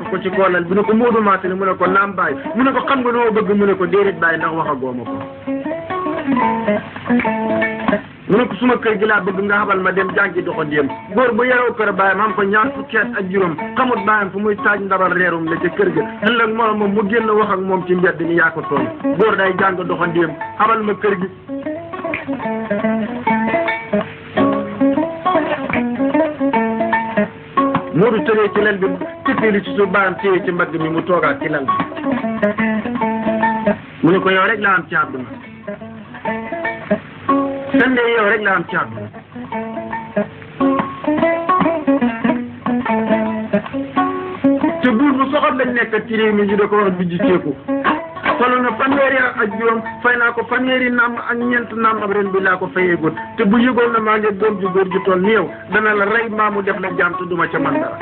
fekk ko ci koolal bi ne ko Moodu Maasina mu ne ko naam bàyyi mu ne ko xam nga loo bëgg mu ne ko déedéet bàyyi ndax wax a gooma ko mu ne ko suma kër gi laa bëgg nga xabal ma dem jàngi doxandéem góor bu yaroo kër baayam am ko ñaar fukki at ak juróom xamut baayam fu muy taaj ndabal reerum la ca kër ga ëllëg moom moom mu génn wax ak moom ci mbedd ni yaa ko tooñ góor day jàng doxandéem xabal ma kër gi Moodu tëree ci lal bi tëppeelu ci suuf baayam téye ci mbagg mi mu toogaat ci lal bi mu ne ko yow rek laa am ci àdduna sande yow rek la am ci àdduna te buur bu soxal lañ nekk ci réew mi ñu da ko wax bi ji ceeku solo na fanweeri ak juróom fay naa ko fanweeri naam ak ñeent naam ab ren bi laa ko fayee góor te bu yëgoon na maa ngi doom ju góor ju toll ni yow dana la rey maa mu def la jaam te duma ca man dara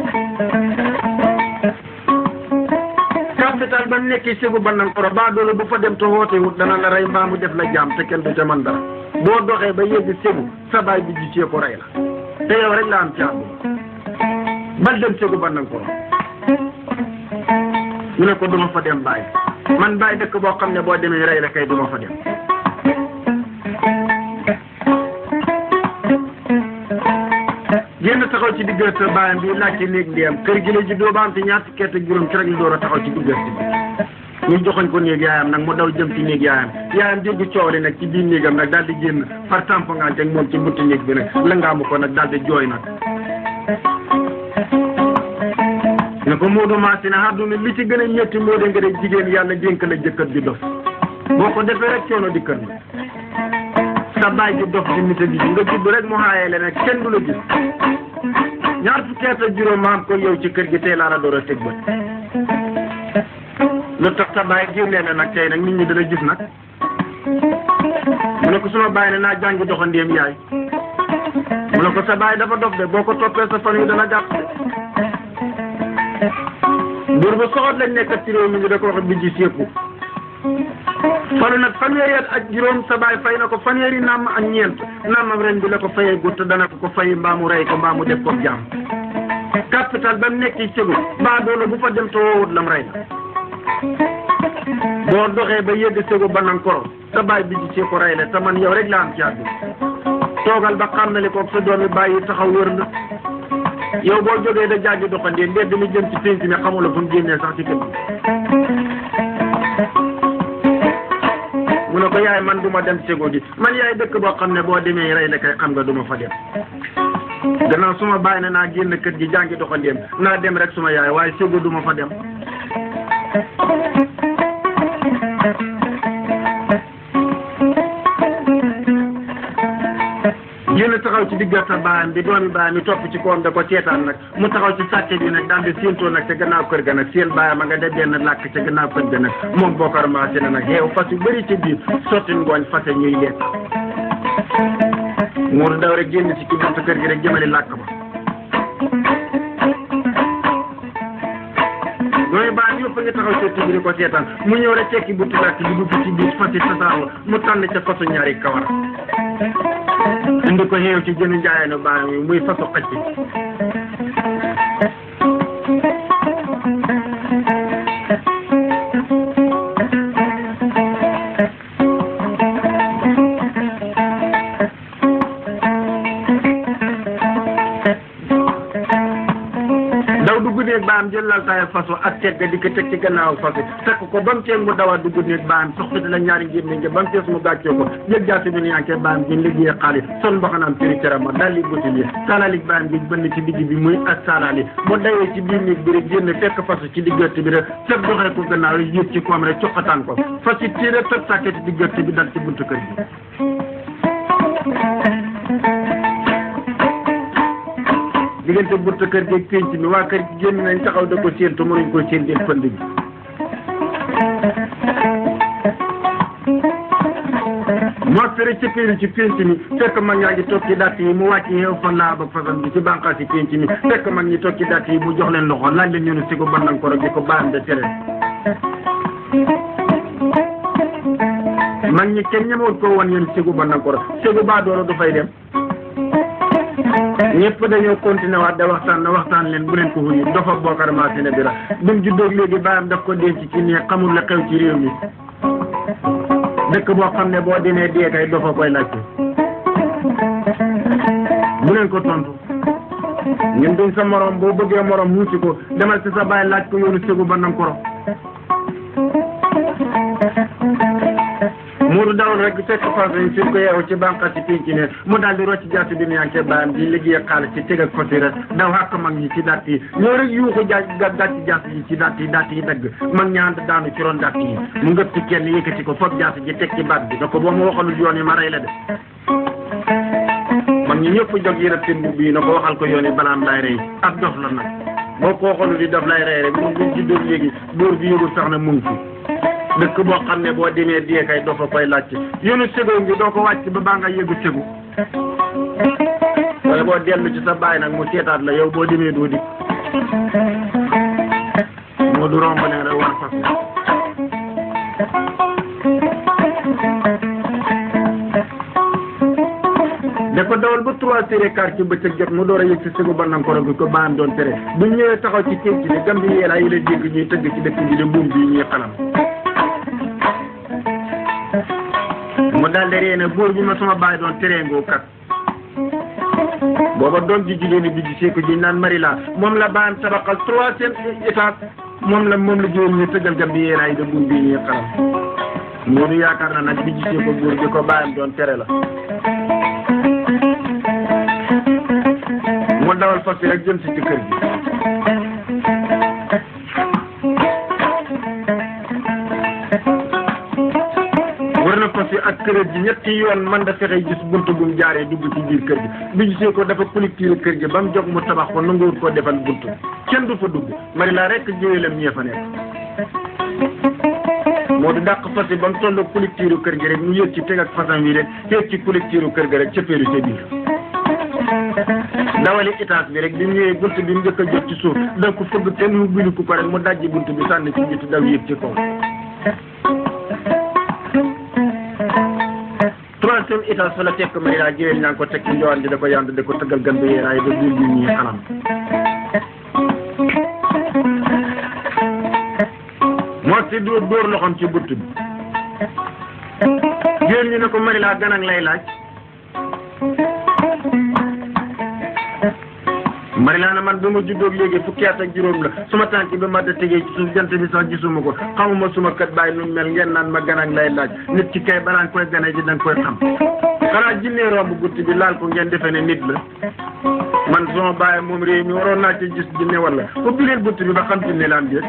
capital ba nekkee ségu bannankoro baa doole bu fa dem te woote wut dana la rey mbaa mu def la jaam te kenn du ca man dara boo doxee ba yegg ségu sa baay bi ji cee ko rey la te yow rek la am ci àdduna bal dem ségu bannankoro mu ne ko duma fa dem bàyyi man bàyyi dëkk boo xam ne boo demee rey la kay duma fa dem génn taxaw ci diggante baayam bi laaj ci néeg ndeyam kër gi la juddoo ba am ci ñaar fukki at ak juróom ci rek la door a taxaw ci diggante bi ñu joxoñ ko néeg yaayam nag mu daw jëm ci néeg yaayam yaayam dégg coow li nag ci biir néegam nag daal di génn far tampongante ak moom ci buntu néeg bi nag la ngaamu ko nag daal di jooy nag ne ko Moodu Maasina àdduna li ci gën a ñetti moo de nga de jigéen yàlla dénk la jëkkër di dof boo ko defee rek coono di kër sa baay ji dof di nite di nga judd rek mu xaayee le nag kenn du la gis ñaar fukki at ak juróom ma am ko yow ci kër gi tey laa la door a teg bët lu tax sa baay génnee na nag tey nag nit ñi dana gis nag mu ne ko suma baay ne naa jàngi doxandéem yaay mu ne ko sa baay dafa dof de boo ko toppee sa fan yu dana gàtt de buur bu soxot lañ nekk ci réew mi ñu da ko wax bi ji séeku falu nag fanweeri at ak juróom sa baay fay na ko fanweeri naam ak ñeent naamam ren bi la ko fayee gutt dana ko ko fay mbaa mu rey ko mbaa mu def ko jaam capital ba mu nekk ci segu mbaa doole bu fa dem te woowut lam rey la boo doxee ba yegg segu ba nan koro sa baay bi ji see ko rey la te man yow rek laa am ci àdduna toogal ba xàmmali ko sa doomi bàyyi taxaw wër la yow boo jógee da jàggi doxandee mbedd mi jëm ci pénc mi xamula fu mu génnee sax ci kër mu ne ko yaay man du ma dem sego gi man yaay dëkk boo xam ne boo demee rey la kay xam nga du ma fa dem gannaaw suma bàyyi na naa génn kër gi jàngi doxandeem naa dem rek suma yaay waaye sego du ma fa dem génn taxaw ci diggante baayam bi doomi baayam bi topp ci koom da ko seetaan nag mu taxaw ci sàcce bi nag daal di séentoo nag ca gannaaw kër ga nag seen baayam a nga def benn làkk ca gannaaw kër ga nag moom bokkar maase na nag xeew fas yu bëri ci biir sotti ngooñ fase ñuy lekk muur daw rek génn ci ki buntu kër gi rek jëmali làkk ba doomi baayam yëpp a ngi taxaw ci bi di ko seetaan mu ñëw rek tekki buntu làkk bi dugg ci biir fas yi tasaaroo mu tànn ca fasu ñaari kawar indi ko xeew ci jënu njaayanu baam yi muy façon xëcc daw dugg néeg baam jël lal taay façon ak teg ga di ko teg ci gannaaw façon fekk ko ba mu teeg mu dawa dugg néeg baam soxna la ñaari ngir ne ba mu tees mu gàccee ko jël jaasi bi yanke baam gi liggéey xaalis son mbaxanaam tëri carama daal li buti li salalik baam gi bënn ci digg bi muy ak salali mu dawee ci biir néeg bi rek génn fekk façon ci diggante bi rek fekk doxee ko gannaaw rek yëg ci koom rek coqataan ko fas yi tiire tëb sàkketi diggante bi dal ci buntu kër gi diggante buntu kër gi ak pénc mi waa kër gi génn nañ taxaw da ko séentu mënuñ ko séen del pënd bi moo fere ci péeri ci pénc mi fekk mag ñaa ngi toog ci dàtt yi mu wàcc xew fa laa ba façon bi ci bànqaas yi pénc mi fekk mag ñi toog ci dàtt yi mu jox leen loxo laaj leen ñu ne si ko bandan ko rek di ko baam de tere mag ñi kenn ñemewut ko woon yéen ségu bandan ko rek ségu baa dooro du fay dem ñëpp dañoo continué waat da waxtaan na waxtaan leen bu leen ko wuyu dafa bokkar maasina bi la bi mu juddóog léegi baayam daf ko denc ci nii xamul la xew ci réew mi dëkk boo xam ne boo demee dee kay dafa koy laajte bu leen ko tontu ñun duñ sa morom boo bëggee morom muusi ko demal ci sa baay laaj ko yoonu segu ba nang koro muuru dawul rek fekk fas yi fi ko yeewu ci bànqaas ci pinc ne mu daal di rocc jaasi bi nuyankee baayam di liggéey xaalis ci teg ak fasi rek daw xàq mag ñi ci datt yi ñoo rek yuuxu jaaj dàtt jaasi yi ci datt yi datt yi dagg mag ñaan daanu ci ron datt yi mu ngëp ci kenn yëkkati ko foog jaasi ji teg ci baat bi da ko boo ma waxalul yoon yi ma rey la de mag ñi ñëpp jog yi rek seen mbubb yi na ko waxal ko yoon yi balaam lay rey ab dof la nag boo ko waxalul di daf lay rey rek mu ngi ci dóor léegi dóor bi yëgul sax na mu ngi fi dëkk boo xam ne boo demee dee kay doo fa koy laajte yoonu sego ngi doo ko wàcc ba baa nga yëgu segu wala boo dellu ci sa baay nag mu seetaat la yow boo demee doo dikk moo du romb ne rek war fas da ko dawal ba trois heures et quart ci bëccëg jot mu door a yëg si segu ba nanga ko rek ko baam doon tere bu ñëwee taxaw ci kéeg ci ne gam bi yeelaa yi la dégg ñuy tëgg ci dëkk bi de buum bi ñuy xalam mu daal di ree ne góor bi ma sama baay doon tereengoo kat booba doom ji jigéen bi ji seeko ji naan marila moom la baayam tabaxal troisième étage moom la moom la jigéen ñi tëggal gam bi yeelaa yi de buum bi ñuy xalam moo du yaakaar na nag bi ji seeko góor bi ko baayam doon tere la mu dawal fas yi rek jëm si ci kër gi war na fas yi ak kër gi ñetti yoon man da fexe gis bunt bu mu jaaree dugg ci biir kër gi bi gisee ko dafa collecté kër gi ba mu jóg mu tabax ko nanguwut koo defal bunt kenn du fa dugg mari laa rek jiwélam ñee fa nekk moo di dàq fas yi ba mu toll collecté kër gi rek mu yëg ci teg ak fasam yi rek yëg ci collecté kër gi rek cëppeeru ca biir dawali étage bi rek bi mu ñëwee bunt bi mu njëkk a jot ci suuf da ko fëgg kenn mu bilu ko rek mu dajji bunt bi sànni ci biti daw yéeg ci kaw troisième étage fa la tekk may daa jëwel ñaa ngi ko teg ci njowaan di da ko yand da ko tëggal gan bi yeeraay ba buur bi ñuy xalam moo si dóor dóor loxoom ci bunt bi jëwel ñu ne ko mari laa gan ak lay laaj mari laa na man ba ma juddoog léegi fukki at ak juróom la suma tànk bi ma da tegee ci suuf jant bi sax gisuma ko xamuma suma kët bàyyi nu mel ngeen naan ma gan ak lay laaj nit ki kay balaa nga koy gane ji da nga koy xam xanaa jinnee romb gutt bi laal ko ngeen defe ne nit la man sama bàyyi moom réew mi waroon naa ci gis jinne wala ubbi leen bunt bi ba xam jinne la am déet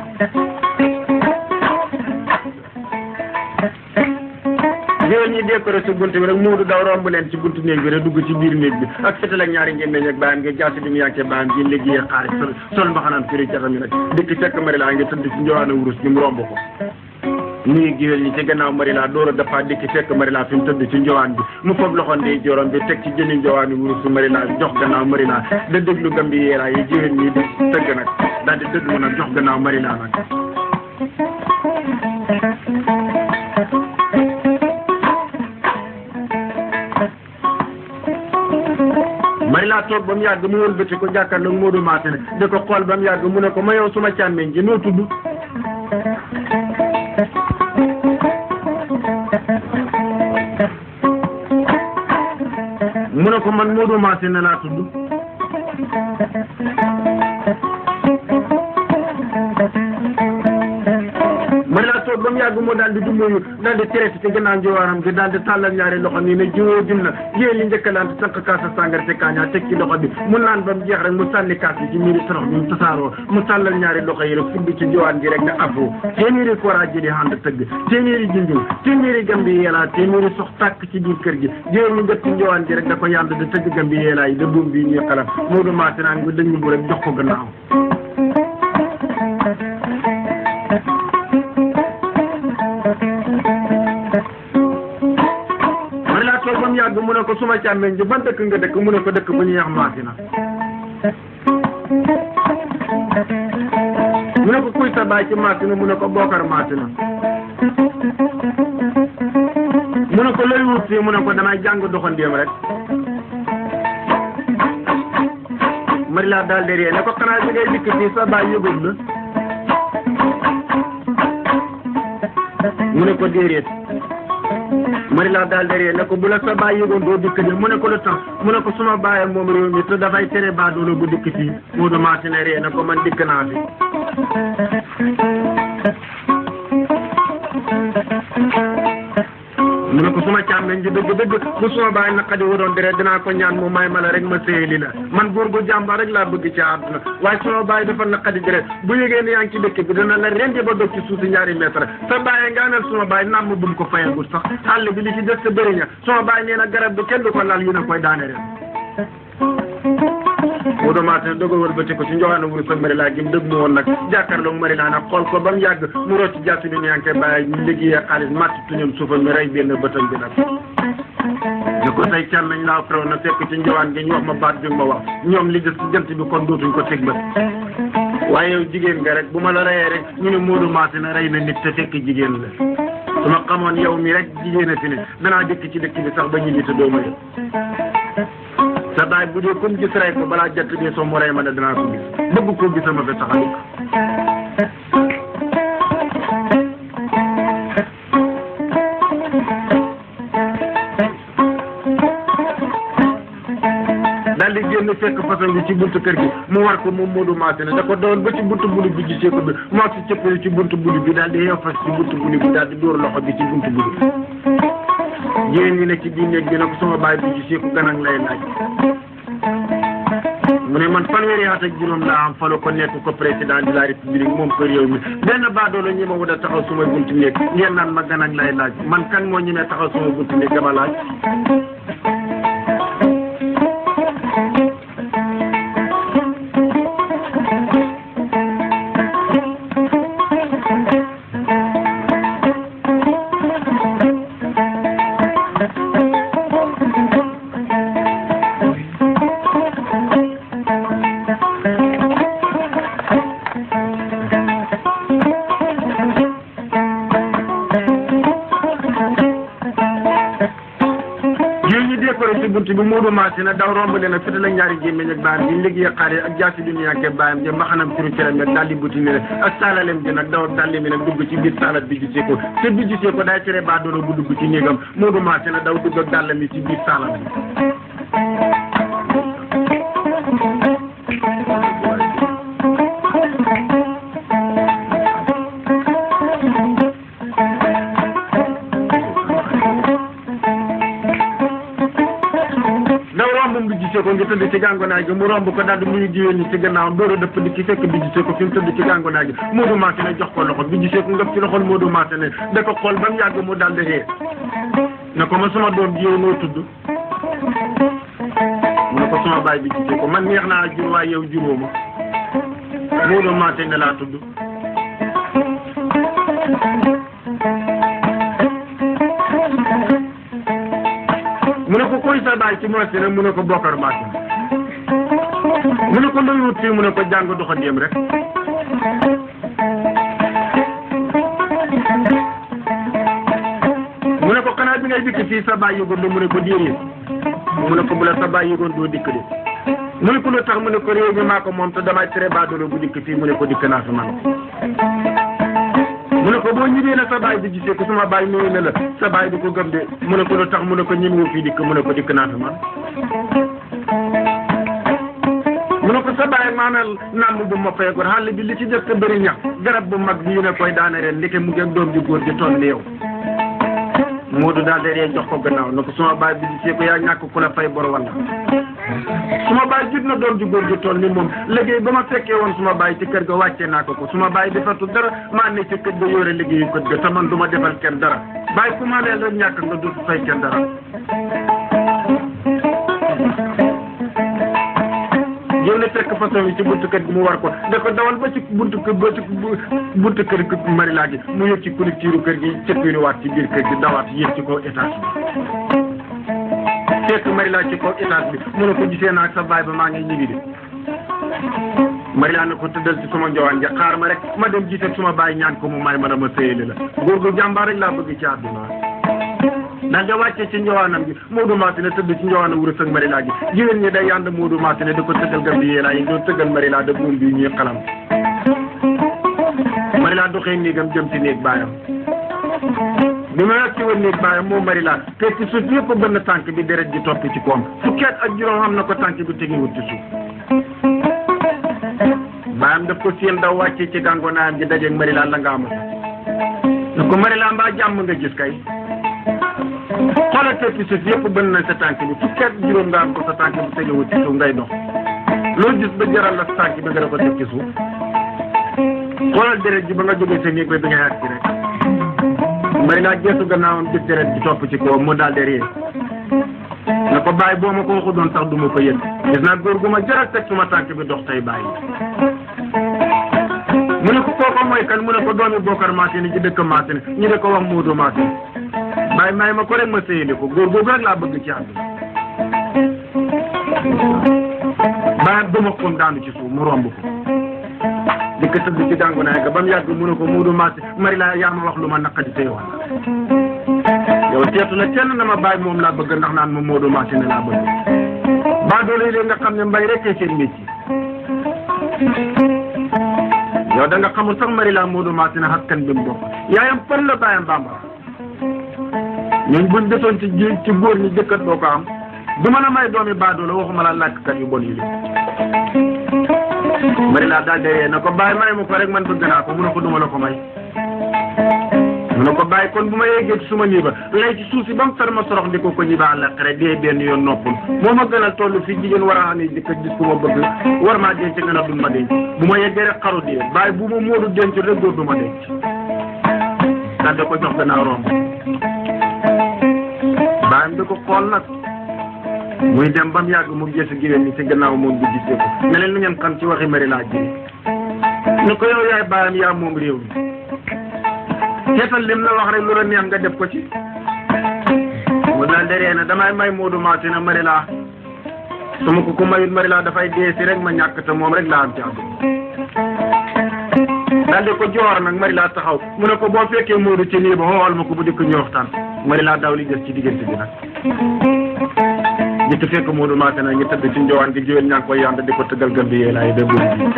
géwél ñi décoré si bunt bi rek muudu daw romb leen ci buntu néeg bi rek dugg ci biir néeg bi ak fetal ak ñaari ngeen meñ ak baayam nga jaasi bi mu yànkee baayam gi liggéey xaalis sol sol mbaxanaam firi catam yi nag dikk fekk mari laa ngi tëdd ci njowaana wurus gi mu romb ko nuyu géwél ñi ci gannaaw mari laa door a dafa dikk fekk mari laa fi mu tëdd ci njowaan bi mu foog loxo ndey jorom bi teg ci jëni njowaani wurus bi mari laa jox gannaaw mari laa da déglu gambi yeeraa yi géwél ñi di tëgg nag daal di déglu nag jox gannaaw mari laa nag mari laa toog ba mu yàgg mu wëlbati ko jàkkaarloog Modou Maté ne da ko xool ba mu yàgg mu ne ko ma yow suma càmmeñ ji noo tudd mu ne ko man Modou Maté ne laa tudd mari laa toog ba mu yàgg mu daal di dumóoyu daal di traité ci gannaaw njowaaram gi daal di tàllal ñaari loxo nii ne jiwoo dim na yéen li njëkkalante sànq kaasa sàngara te kaañaa teg ci loxo bi mu naan ba mu jeex rek mu sànni kaas bi ci miiri torox bi mu tasaaroo mu tàllal ñaari loxo yi rek fudd ci njowaan gi rek ne afro téeméeri koraa ji di ànd tëgg téeméeri junjul téeméeri gambi yeelaa téeméeri sox tàkk ci biir kër gi jéer ñu njëkk ci njowaan gi rek da ko yànd di tëgg gambi yeelaa yi da buum bi ñuy xalam Modou Maté naan bi dañu bu rek jox ko gannaaw mari laa toog ba mu yàgg mu ne ko suma càmmeñ ji ban dëkk nga dëkk mu ne ko dëkk bu ñuy wax Maasina mu ne ko kuy sa baay ci Maasina mu ne ko Bokar Maasina mu ne ko looy wut fii mu ne ko damay jàng doxandéem rek Marila daal di ree ne ko xanaa bi ngay dikk fii sa baay yëgul la mu ne ko déedéet Marila daal di ree ne ko bu la sa baay yëgoon doo dikk de mu ne ko lu tax mu ne ko suma baay moom réew mi te dafay tere baadoolo bu dikk fii Moodu Maasina ree ne ko man dikk naa fi mu ne ko suma càmmeñ ji dëgg dëgg bu suma baay naqadi waroon deret dinaa ko ñaan mu may ma la rek ma séyali la man góor gu jàmbaar rek laa bëgg ci àdduna waaye suma baay dafa naqadi deret bu yëgee ne yaa ngi ci dëkk bi dina la rendi ba dog ci suuf si ñaari mètre sa baay nga anal suma baay namm bu mu ko fayagul sax àll bi li ci des sa bëri ña suma baay nee na garab bi kenn du ko laal yu ne koy daane ren Moodu Maasina dogal wëlbati ko ci njoxaana wuru sa Marila gi mu dëgg mu woon nag jàkkaarloog Marila nag xool ko ba mu yàgg mu rocc jàtt bi ñànke bàyyi ñu liggéeyee xaalis màtt tuñam suufam mi rey benn bëtam bi nag ne ko say can nañ laa frew na fekk ci njowaan gi ñu wax ma baat bi ma wax ñoom li des ci jant bi kon dootuñ ko teg bët waaye yow jigéen nga rek bu ma la reyee rek ñu ne Moodu Maasina rey na nit te fekk jigéen la su ma xamoon yow mi rek jigéen a fi ne danaa dëkk ci dëkk bi sax ba ñibbi te doo ma yëg sa baay bu dee comme gis rey ko balaa jant bi soo mu rey ma ne danaa ko gis bëgg koo gisama fi tax a dikk daal di génn fekk façon bi ci buntu kër gi mu war ko moom Moodu Maasina da ko doon ba ci buntu bulu bi gisee ko bi moo si cëppali ci buntu bulu bi daal di yeew fas ci buntu bulu bi daal di dóor loxo bi ci buntu bulu jigéen ñi ne ci biir néeg bi ne ko sama baay bi gisee ko gan ak lay laaj mu ne man fanweeri at ak juróom laa am falo ko nekk ko président de la république moom ko réew mi benn baadoolo ñi ma wut a taxaw suma buntu néeg ngeen naan ma gan ak lay laaj man kan moo ñemee taxaw suma buntu néeg dama laaj yooyu ñu décoré ci buntu bi Moodu Maasina daw romb leen ak fëte la ñaari gémmiñ ak baayam bi liggéey xaar ak jaasi bi ñu yànkee baayam ja mbaxanam turu cëram ak daldi buti ni ak saalalem bi nag daw dalli mi nag dugg ci biir saalat bi gisee ko te bi gisee ko day tere baa doona bu dugg ci néegam Moodu Maasina daw dugg ak dàllam mi ci biir saalat bi daw romb mu gisee ko ngi tëdd ci gàngonaay gi mu romb ko daal di muy jiwéen ñi ci gannaaw door a dëpp di ki fekk bi gisee ko fi mu tëdd ci gàngonaay gi Moodu Maasina jox ko loxo bi gisee ko ngëp ci loxol Moodu Maasina da ko xool ba mu yàgg mu daal di ree ne ko ma sama doom ji yow noo tudd mu ne ko sama baay bi gisee ko man neex naa jur waaye yow juróo ma Moodu Maasina laa tudd mu ne ko koy sa baay ci Maasina mu ne ko Bokar Maasina mu ne ko looy wut fii mu ne ko jàng doxandéem rek mu ne ko xanaa bi ngay dikk fii sa baay yëgoon mu ne ko déedéet mu ne ko bu la sa baay yëgoon doo dikk de mu ne ko lu tax mu ne ko réew mi maa ko moom te damay tere baadoolo bu dikk fii mu ne ko dikk naa fi man mu ne ko boo ñibbee na sa baay bi gisee ko suma baay nuyu ne la sa baay du ko gëm de mu ne ko lu tax mu ne ko ñemewu fii dikk mu ne ko dikk naa fi man mu ne ko sa baay maanaam namm bu ma feegoon xàll bi li ci des sa bëri ñax garab bu mag bi yu ne koy daane ren ndeke mu ngeen doom ji góor ji toll ni yow Moodu daal de ree jox ko gannaaw ne ko suma baay bi gisee ko yaa ñàkk ku la fay bor walla suma baay jut na doom ji góor ji toll ni moom liggéey ba ma fekkee woon suma baay ci kër ga wàccee naa ko ko suma baay defatul dara maa ne ci kër ga yore liggéeyu kër ga te man du ma defal kenn dara baay ku ma leen rek ñàkk nga dootu fay kenn dara yow ne fekk façon yi ci buntu kër gi mu war ko da ko dawal ba ci buntu kër ba ci buntu kër gi Marila gi mu yëg ci collecteur kër gi cëppiinu waat ci biir kër gi dawaat yéeg ci kaw étage bi fekk Marila ci kaw étage bi mu ne ko gisee naa ak sa baay ba maa ngi ñibbi de Marila ne ko tëddal ci sama njowaan ja xaar ma rek ma dem gisee suma baay ñaan ko mu may ma dama sëyale la góor gu jàmbaar rek laa bëgg ci àdduna daal di wàccee ci njowaanam gi Modou Massine tëdd ci njowaanam wurus ak Marila gi jigéen ñi day yànd Modou Massine di ko tëggal gam bi yéelaa yi doon tëggal Marila da buum bi ñuy xalam Marila doxee néegam jëm ci néeg baayam bi ma yàgg ci woon néeg baayam moom Marila te ci suuf yëpp bënn tànk bi deret ji topp ci koom fukki at ak juróom xam na ko tànk bi tegiwut ci suuf baayam daf ko seen daw wàccee ci gàngonaayam gi dajeeg Marila la nga amata ne ko Marila mbaa jàmm nga gis kay xoolal te ci suuf yëpp bënn na sa tànk bi fukki at juróom nga am ko sa tànk bi tegiwut ci suuf ngay dox loolu gis ba jaral la sa tànk bi nga da ko teg ci suuf xoolal deret ji ba nga jógee sa néeg ba bi nga yàgg ci rek may laa geesu gannaawam gis deret ji topp ci kawam mu daal di ree na ko bàyyi boo ma ko waxu doon sax du ma ko yëg gis naa góor gu ma jaral teg suma tànk bi dox tey bàyyi mu ne ko kooko mooy kan mu ne ko doomi Bokar Massine ci dëkk Massine ñu de ko wax Moodu Massine bàyyi may ma ko rek ma séyali ko góor googu rek laa bëgg ci àdduna bàyyi duma ko daanu ci suuf mu romb ko di ko tëdd ci gàngu naay ga ba mu yàgg mu ne ko Moodu Massine mari laa yaa ma wax lu ma naqadi tey wax yow teetu na kenn na ma bàyyi moom laa bëgg ndax naan ma Moodu Massine laa bëgg baa doole yi nga xam ne mbay rek seen métier yow da nga xamul sax mari laa Moodu Massine askan bi mu bokk yaayam fan la bàyyam bambara ñun buñ desoon ci ji ci góor ñi jëkkat doo ko am du mën a may doomi baadoo la waxuma la làkkat yu bon yi li mari laa daal de na ko bàyyi may ma ko rek man bëgg naa ko mu ne ko duma la ko may mu ne ko bàyyi kon bu ma yeggee ci suma ñiba lay ci suuf si ba mu fer ma sorox di ko ko ñiba àlla xare dee benn yoon noppul moo ma gënal toll fii jigéen war a xam ne di ko gis ku ma bëgg war maa denc nga ne du ma denc bu ma yeggee rek xaru dee bàyyi bu ma moodu denc rek góor du ma denc daal di ko jox gannaaw romb bàyyam di ko xool nag muy dem ba mu yàgg mu gëstu géwél ñi ci gannaaw moom bu gisee ko ne leen lu ngeen xam ci waxi mari laa ji ni ko yow yaay bàyyam yaa moom réew mi seetal lim la wax rek lu la neex nga def ko ci mu daal di ree na damay may Moodu Massine mari laa su ma ko ko mayut mari laa dafay dee si rek ma ñàkk te moom rek laa am ci àdduna daal di ko joor nag mari laa taxaw mu ne ko boo fekkee Moodu ci nii ba xool ma ko bu dikk ñu waxtaan mari laa daw li des ci diggante bi nag ñi fekk Moodu Massine ñu tëdd ci njowaan gi jiwén ñaa ngi koy yànd di ko tëggal gën bi yee laay déglu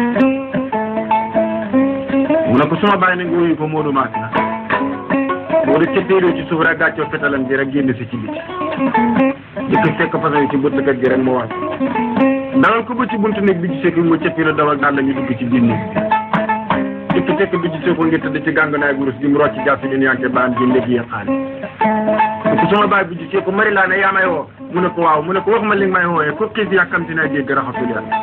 mu ne ko suma bàyyi ne nga wuyu ko Moodu Massine Moodu cëppeeroo ci suuf rek gàccoo fetalam ji rek génn si ci biti di ko fekk façon yi ci bëtt kër gi rek mu wàcc dawal ko ba ci buntu néeg bi gisee ko mu cëppeeroo dawal daal la ñu dugg ci biir néeg di ko fekk bi gisee ko ngir tëdd ci gàngunaay gurus gi mu rocc jàpp ñu yanke baam ji léegi yee xaalis ko suma baay bi gisee ko mari laa ne yaa may woo mu ne ko waaw mu ne ko wax ma li nga may wooyee ko xiif yàkkamti naa dégg raxasul yàlla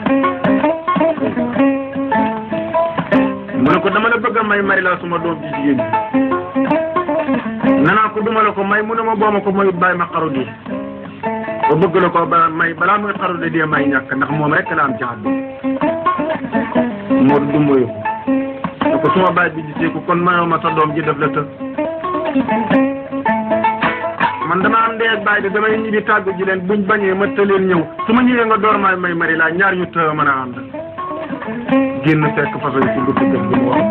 mu ne ko dama la bëgg a may mari laa suma doom ji jigéen ji nanaa ko duma la ko may mu ne ma boo ma ko mayut bàyyi ma xaru di ba bëgg la ko ba may balaa muy xaru de dee may ñàkk ndax moom rek la am ci àdduna moo du moyu ko ko suma baay bi gisee ko kon mayoo ma sa doom ji def la të man dama am ndey ak baay de damay ñibbi tàggu ji leen buñ bañee ma tëleen ñëw su ma ñëwee nga door maay may mari laa ñaar ñu të mën a ànd génn fekk façon ci guddi gëm gi mu wax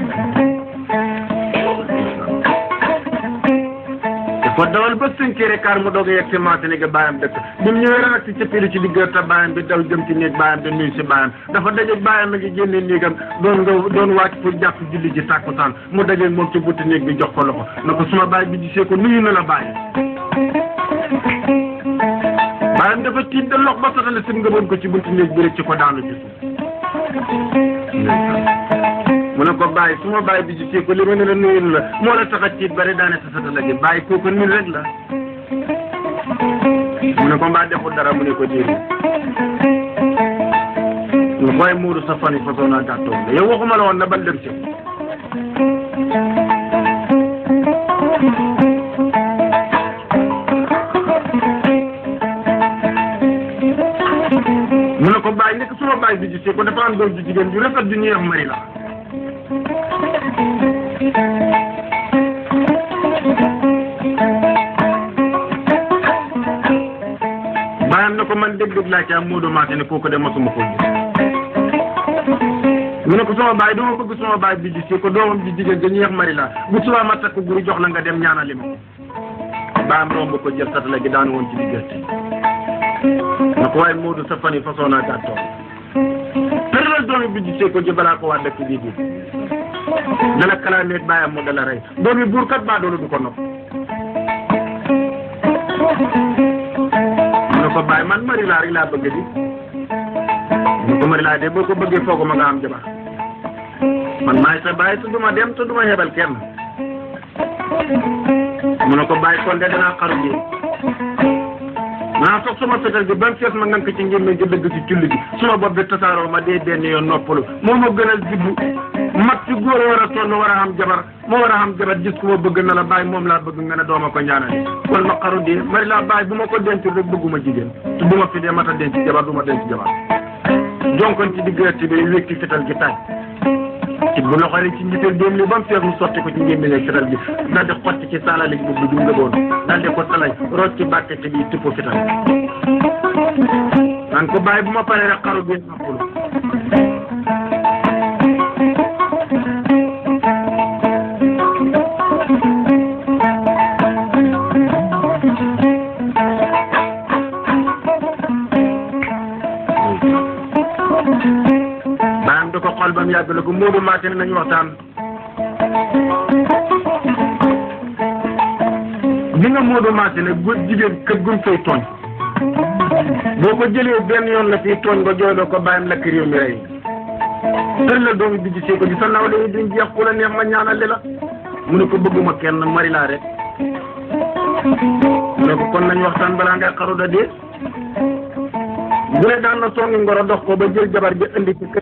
dafa dawal ba cinq heures et quart mu doog a yegg si Massine ga bàyyam dëkk bi mu ñëwee rek si cëppilu ci diggante bàyyam bi daw jëm ci néeg bàyyam bi nuyu si bàyyam dafa dajeeg bàyyam a ngi génne néegam doon nga doon wàcc pour jàpp julli ji tàkkusaan mu dajeeg moom ci buntu néeg bi jox ko loxo na ko suma bàyyi bi gisee ko nuyu na la bàyyi bàyyam dafa tiit da lox ba sotale sim nga bon ko ci buntu néeg bi rek ci ko daanu ci suuf mu ne ko bàyyi su ma bàyyi bi gisee ko li ma ne la nuyu la moo la tax a tiit bari daane sa sata la ji bàyyi kooku nit rek la mu ne ko mbaa deful dara mu ne ko déedéet nga koy muuru sa fan yi façon naa gàttoo la yow waxuma la woon na ban dem si mu ne ko bàyyi nekk suma bàyyi bi gisee ko dafa am doom ju jigéen ju rafet ju ñuy wax mari la bàyyam na ko man dégg-dégg laa ci am Moodu Massine kooku de masuma ko gis mu ne ko sama baay dama bëgg sama baay bi gis ko doomam ji jigéen dañuy wax mari la bu subaa ma takk guru jox la nga dem ñaanali ma baam romb ko jël satala gi daan woon ci diggante na ko waaye Moodu sa fan yi façon naa gàttoon tëralal doomi bi gisee ko ji balaa ko waa dëkk bii bii dala kalaameeg bàyyam mu dala rey doomi buur kat baa doolu du ko nopp mu ne ko bàyyi man mari laa rek laa bëgg di mu ko mari laa de boo ko bëggee foogu ma nga am jabar man maay sa bàyyi te duma dem te duma yebal kenn mu ne ko bàyyi kon de danaa xaru ji naa sox suma fetal gi ba mu fees ma ngank ci ngémmiñ gi dëgg ci culli gi suma bopp bi tasaaroo ma dee benn yoon noppalu moo ma gënal juddu mag ci góor a war a sonn war a am jabar moo war a am jabar gis ku ma bëgg na la bàyyi moom laa bëgg nga ne dooma ko ñaanale kon ma xaru dee mari laa bàyyi bu ma ko denc rek bëgguma jigéen te bu ma fi dee mata denc jabar du ma denc jabar jonkon ci diggante bi wékki fetal gi taaj ci bu loxo rek ci njiital doom li ba mu fees mu sotti ko ci ngémmiñ ak fetal gi daal di xotti ci saalali bu bu nga boon daal di ko salay root ci bàkkete bi tuppo fetal naan ko bàyyi bu ma paree rek xaru bi noppulu baam da ko xool ba mu yàgg la ko Moodu Mbacke ne nañu waxtaan bi nga Moodu Mbacke ne góor jigéen kër guñ fay tooñ boo ko jëlee benn yoon la fii tooñ nga jooyloo ko bàyyam lakk réew mi rey tër la doomi bi gisee ko di sa nawle yi duñ jeex ku la neex ma ñaanal la mu ne ko bëgguma kenn mari laa rek mu ne ko kon nañu waxtaan balaa ngay xaru da dee bu ne daan na songi ngoro dox ko ba jël jabar bi indi ci kër